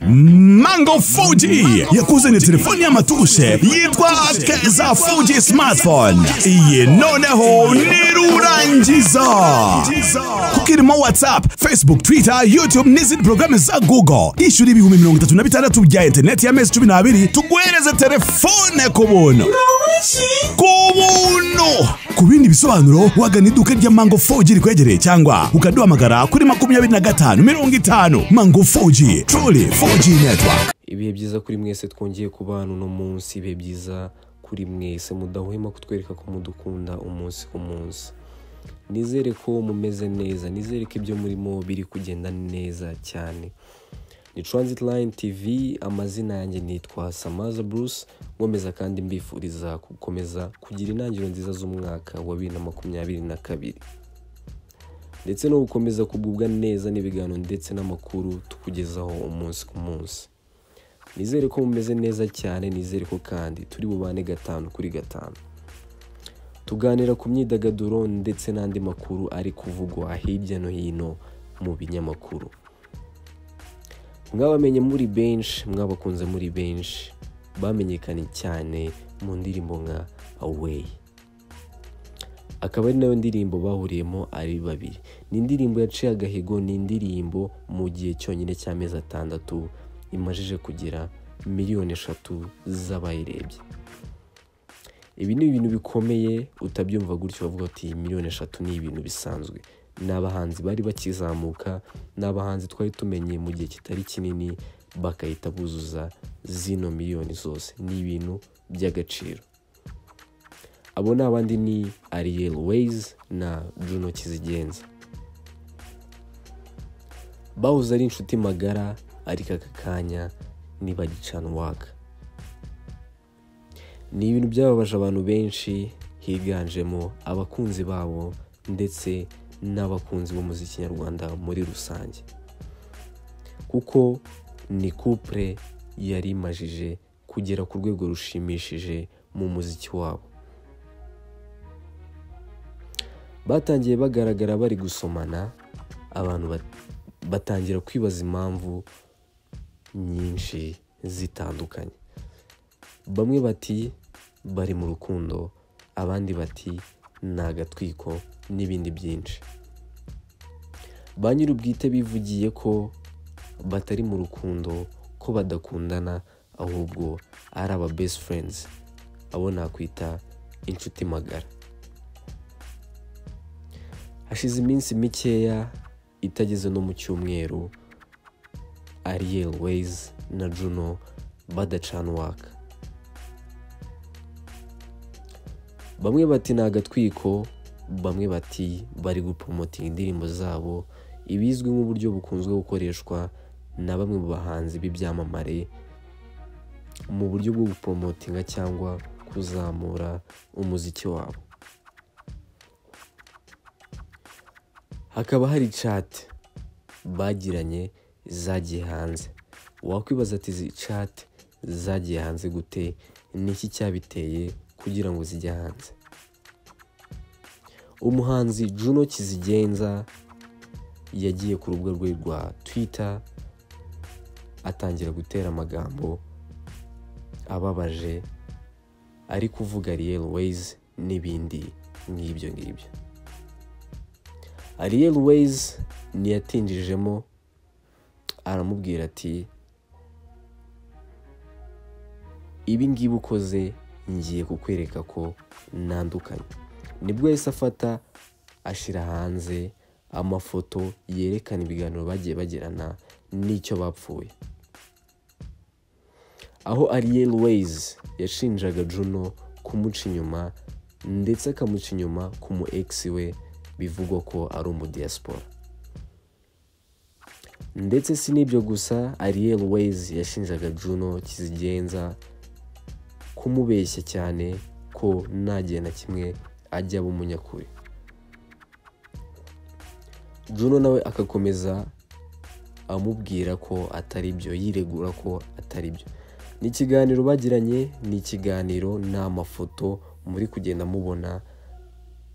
Mango Fuji yakuzaniye telefoni y'amatushe yitwa Keza Fuji smartphone iyi noneho nirurangiza kuko irimo WhatsApp Facebook Twitter YouTube n'izindi porogaramu za Google ishyura ibihumbi mirongo itatu na bitandatu bya interineti y'amezi cumi n'abiri tuguhereze telefone ku buntu ku buntu ku bindi bisobanuro wagana iduka rya Mango Fuji rikwegereye cyangwa ukaduhamagara kuri makumyabiri na gatanu mirongo itanu Mango Fuji truly Fuji network ibihe byiza kuri mwese twongeye kuba hano uno munsi ibihe byiza kuri mwese mudahwema kutwereka ko mudukunda umunsi ku munsi nizere ko mumeze neza nizere ko ibyo murimo biri kugenda neza cyane ni Transit Line TV amazina yanjye nitwa samaza Bruce nkomeza kandi mbifuriza gukomeza kugira intangiriro nziza z'umwaka wa bibiri na makumyabiri na kabiri ndetse no gukomeza kugubwa neza n'ibiganiro ndetse n'amakuru tukugezaho umunsi ku munsi nizere ko mumeze neza cyane nizere ko kandi turi bubane gatanu kuri gatanu tuganira ku myidagaduro ndetse n'andi makuru ari kuvugwa hirya no hino mu binyamakuru mwabamenye muri benshi mwabakunze muri benshi bamenyekanye cyane mu ndirimbo nka aweyi akaba ari nayo ndirimbo bahuriyemo ari babiri ni indirimbo yaciye agahigo ni indirimbo mu gihe cyonyine cy'amezi atandatu imajije kugira miliyoni eshatu z'abayirebye ibi ni ibintu bikomeye utabyumva gutyo bavuga ati miliyoni eshatu ni ibintu bisanzwe ni abahanzi bari bakizamuka ni abahanzi twari tumenye mu gihe kitari kinini bagahita buzuza zino miliyoni zose ni ibintu by'agaciro abo ni abandi ni Ariel Ways na Bruno Kizigenza bahoze ari inshuti magara ariko aka kanya ntibagicana uwaka ni ibintu byababaje abantu benshi higanjemo abakunzi babo ndetse n'abakunzi b'umuziki nyarwanda muri rusange kuko ni kupure yari imajije kugera ku rwego rushimishije mu muziki wabo batangiye bagaragara bari gusomana abantu bat- batangira kwibaza impamvu nyinshi zitandukanye bamwe bati bari mu rukundo abandi bati ni agatwiko n'ibindi byinshi ba nyir'ubwite bivugiye ko batari mu rukundo ko badakundana ahubwo ari aba best friends abo nakwita inshuti magara hashize iminsi mikeya itageze no mu cyumweru Ariel Ways na Juno badacana uwaka bamwe bati ni agatwiko bamwe bati bari gupromotinga indirimbo zabo ibizwi nk'uburyo bukunzwe gukoreshwa na bamwe mu bahanzi b'ibyamamare mu buryo bwo gupromotinga cyangwa kuzamura umuziki wabo hakaba hari chat bagiranye zagiye hanze wakwibaza ati izi chat zagiye hanze gute niki cyabiteye kugira ngo zijye hanze umuhanzi juno kizigenza yagiye ku rubuga rwe rwa twitter atangira gutera amagambo ababaje ari kuvuga real ways n'ibindi nk'ibyo ngibyo Ariel Ways niyatinjijemo aramubwira ati ibi ngibi ukoze ngiye kukwereka ko nandukanye nibwo yahise afata ashyira hanze amafoto yerekana ibiganiro bagiye bagirana n'icyo bapfuye aho Ariel Ways yashinjaga Juno kumuca inyuma ndetse akamuca inyuma ku mu ex we bivugwa ko ari umudiyasipora ndetse si n'ibyo gusa Ariel Ways yashinjaga Juno kizigenza kumubeshya cyane ko nta gihe na kimwe ajya aba umunyakuri Juno nawe agakomeza amubwira ko atari byo yiregura ko atari byo ni ikiganiro bagiranye ni ikiganiro ni amafoto muri kugenda mubona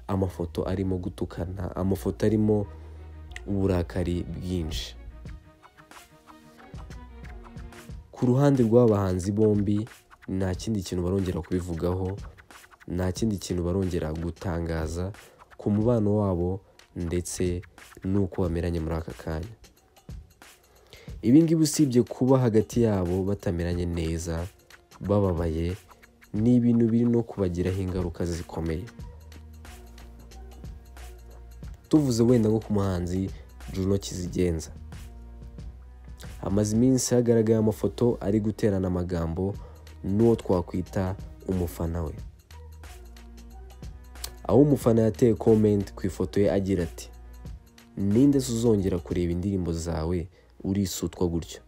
amafoto arimo gutukana amafoto arimo uburakari bwinshi ku ruhande rw'abahanzi bombi nta kindi kintu barongera kubivugaho nta kindi kintu barongera gutangaza ku mubano wabo ndetse n'uko bameranye muri aka kanya ibi ngibi usibye kuba hagati yabo batameranye neza bababaye ni ibintu biri no kubagiraho ingaruka zikomeye tuvuze wenda nko ku muhanzi Juno Kizigenza hamaze iminsi hagaragaye amafoto ari guterana amagambo n'uwo twakwita umufana we aho umufana yateye komenti ku ifoto ye agira ati ninde se uzongera kureba indirimbo zawe urisutwa gutyo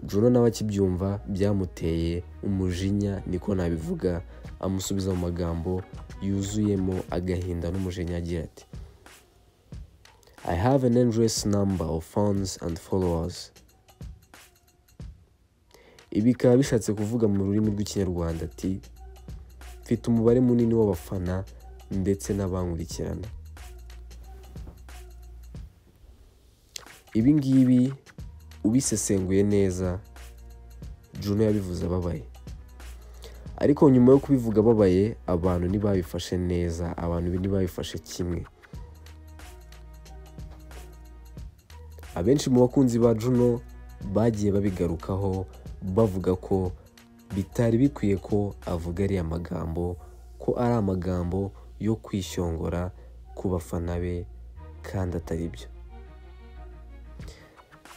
Juno nawe akibyumva byamuteye umujinya niko nabivuga amusubiza mu magambo yuzuyemo agahinda n'umujinya agira ati I have an endless number of fans and followers. Ibi bikaba bishatse kuvuga mu rurimi rw'ikinyarwanda ati mfite umubare munini w'abafana ndetse n'abankurikirana ibi ngibi ubisesenguye neza Juno yabivuze ababaye ariko nyuma yo kubivuga ababaye abantu ntibabifashe neza abantu ntibabifashe kimwe abenshi mu bakunzi ba Juno bagiye babigarukaho bavuga ko bitari bikwiye ko avuga ariya magambo ko ari amagambo yo kwishyongora ku bafana be kandi atari byo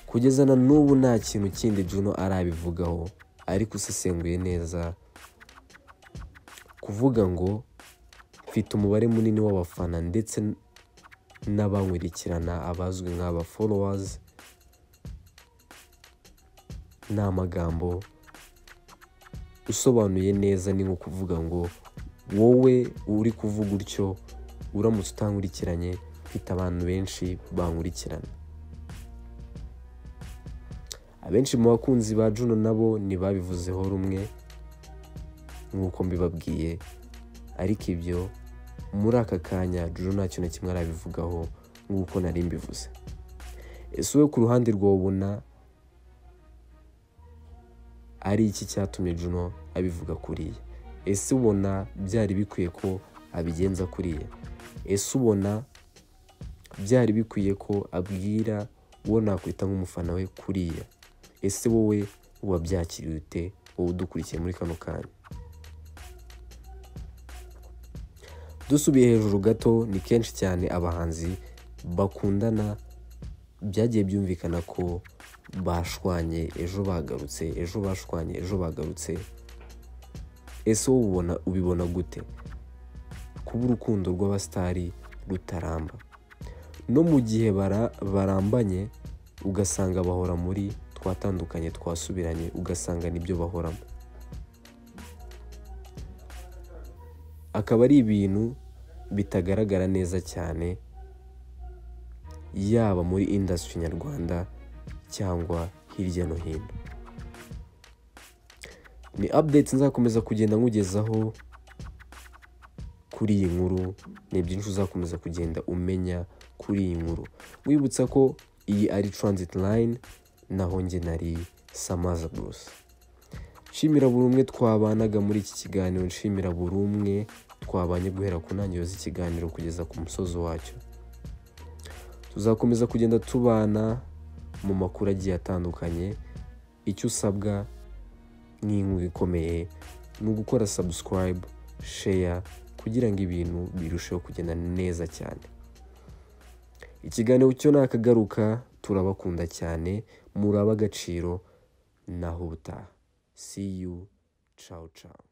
kugeza na n'ubu nta kintu kindi Juno arabivugaho ariko usesenguye neza kuvuga ngo mfite umubare munini w'abafana ndetse n'abankurikirana abazwi nk'aba folowazi ni amagambo usobanuye neza ni nko kuvuga ngo wowe uri kuvuga utyo uramutse utankurikiranye ufite abantu benshi bankurikirana abenshi mu bakunzi ba Juno nabo ntibabivuzeho rumwe nk'uko mbibabwiye ariko ibyo muri aka kanya Juno nta kintu kimwe arabivugaho nk'uko nari mbivuze ese wowe ku ruhande rwawe ubona ari iki cyatumye Juno abivuga kuriya ese ubona byari bikwiye ko abigenza kuriya ese ubona byari bikwiye ko abwira uwo nakwita nk'umufana we kuriya ese wowe wabyakiriye ute wowe udukurikiye muri kano kanya dusubiye hejuru gato ni kenshi cyane abahanzi bakundana byagiye byumvikana ko bashwanye ejo bagarutse ejo bashwanye ejo bagarutse ese wowe ubibona gute kuba urukundo rw'abasitari rutaramba no mu gihe barambanye ugasanga bahora muri twatandukanye twasubiranye ugasanga nibyo bahoramo akaba ari ibintu bitagaragara neza cyane yaba muri indasitiri nyarwanda cyangwa hirya no hino ni apudeti nzakomeza kugenda nkugezaho kuri iyi nkuru ni byinshi uzakomeza kugenda umenya kuri iyi nkuru wibutsa ko iyi ari taranziti layini naho njye nari samaza buruse nshimira buri umwe twabanaga muri iki kiganiro nshimira buri umwe twabanye guhera ku ntangiriro z'ikiganiro kugeza ku musozi wacyo tuzakomeza kugenda tubana mu makuru agiye atandukanye icyo usabwa nk'inkunga ikomeye ni ugukora sabusikarayibu sheya kugira ngo ibintu birusheho kugenda neza cyane ikiganiro cyo nakagaruka turabakunda cyane muri agaciro naho ubutaha See you. Ciao, ciao.